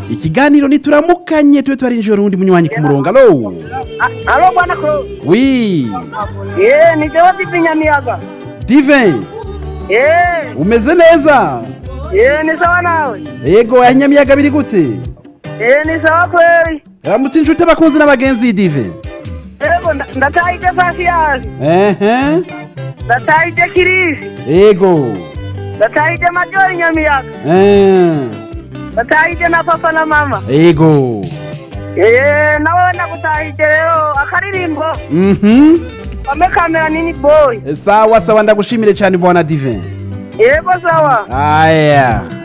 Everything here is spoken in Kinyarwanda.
ikiganiro ntituramukanye tube twarinjira undi munywanyi ku murongo alo alo bwana Claude wi yeee ni jewe divi nyamiyaga dive yeee umeze neza yeee ni sawa nawe yego ya nyamiyaga biri gute yeee ni sawa kweli ramutse inshuti abakunzi n'abagenzi y'idive yego nda- ndataha ibyo pasiyaje ehe ndataha ibyo kirisi yego ndataha ibyo majori nyamiyaga Eh, ndataha ibyo na papa na mama yego yeee nawe wenda gutaha ibyo rero akaririmbo mhm kame kamera nini boyi sawa sawa ndagushimire cyane bwana dive yego sawa aya